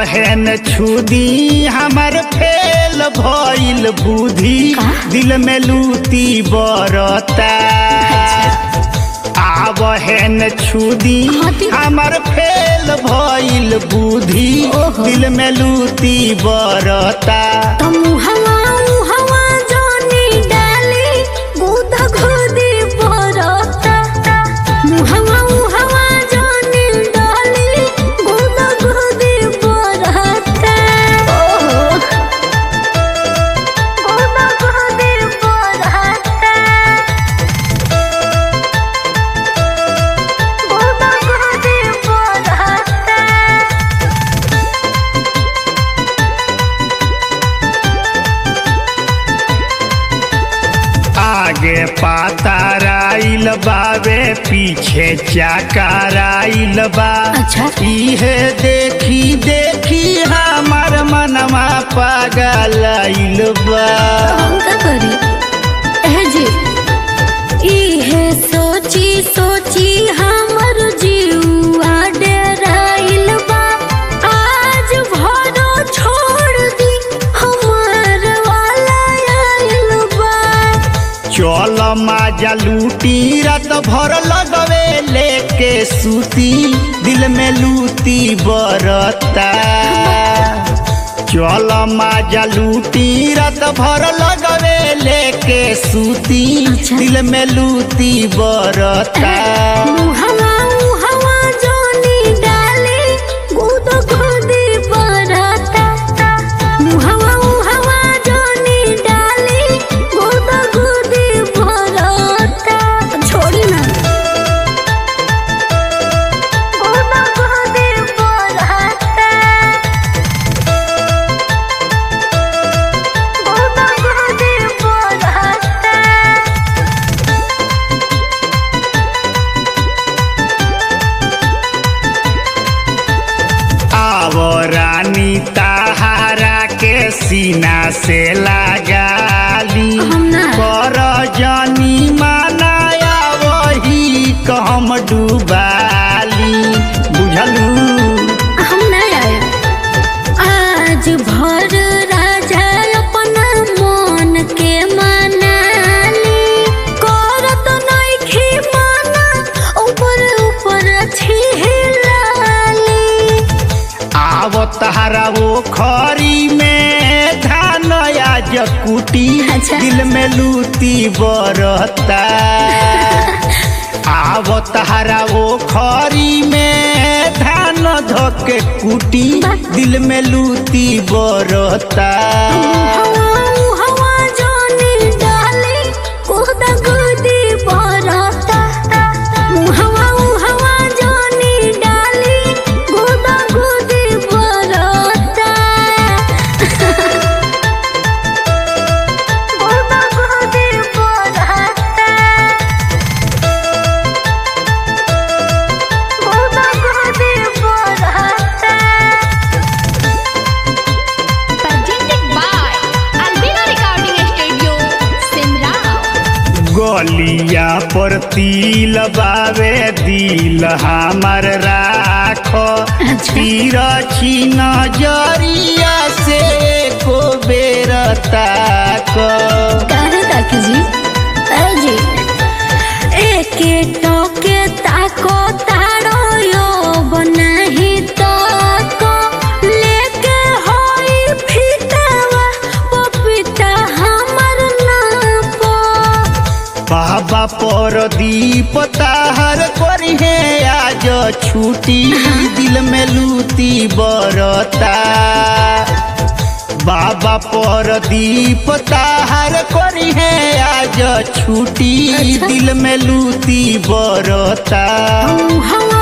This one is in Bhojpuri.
आवहन छुदी हमर फेल भइल बुद्धि दिल में लूती बरता आवहन छुदी हाँ, दी- हमर फेल भइल बुद्धि ओहो। दिल में लूती बरता तुम हवा हवा जानी डाली गुदा खुदी बरता मुहवा हवा जानी डाली गुदा खुदी बरता ओहो गुदा खुदी बरता गुदा खुदी बरता आगे पाताराइल बावे पीछे चाकाराइल बा अच्छा। इहे देखी देखी हमार मनवा पागलाइल बा हम का करी एह जी इहे सोची सोची हमर जीवा डेराइल बा आज भरो छोड़ दी हमार वाला आइल बा चल माजा लूटी रात भर लगवे लेके सूती दिल में लूती बरता चल माजा लूटी रात भर लगवे लेके सूती अच्छा। दिल में लूती बरता मुहवा मुहवा जानी डाली गुद खुदी बरता मुहवा मुहवा जानी डाली गुद खुदी बरता छोड़ी ना गुद खुदी बरता गुद खुदी बरता आवो रानी ताहारा के सीना से लगाली हम ना। कर जानी मानाया वही कहम डूबाली बुझलू हम नहीं आए आज भर राजा अपना मन के मनाली करत नइखे माना ऊपर ऊपर छिलाली आवो तहारा वो खरी में धान आज कुटी अच्छा। दिल में लूती बरता आवो तहारा वो खरी में धान धोके कुटी बा। दिल में लूती बरता हवा हवा जानी डाली कोदा गुदी बरता हवा हवा जानी डाली कोदा गुदी बरता कोदा गुदी बरता कोदा गुदी बरता presented by Albina Recording Studio, Simrao. गलिया पर तिल बावे दिल हमर राखो तीर छी नजरिया से को बेर ताक काहे ताकी जी अरे जी एके टोके ताको तारो यो बनाही ताको लेके होई फिटावा पपीता हमर नापो बाबा पर दीप ताहर करिहे आज छुटी दिल में लूती बरता बाबा पर दीप ताहर करिहे आज छुटी अच्छा। दिल में लूती बरता हवा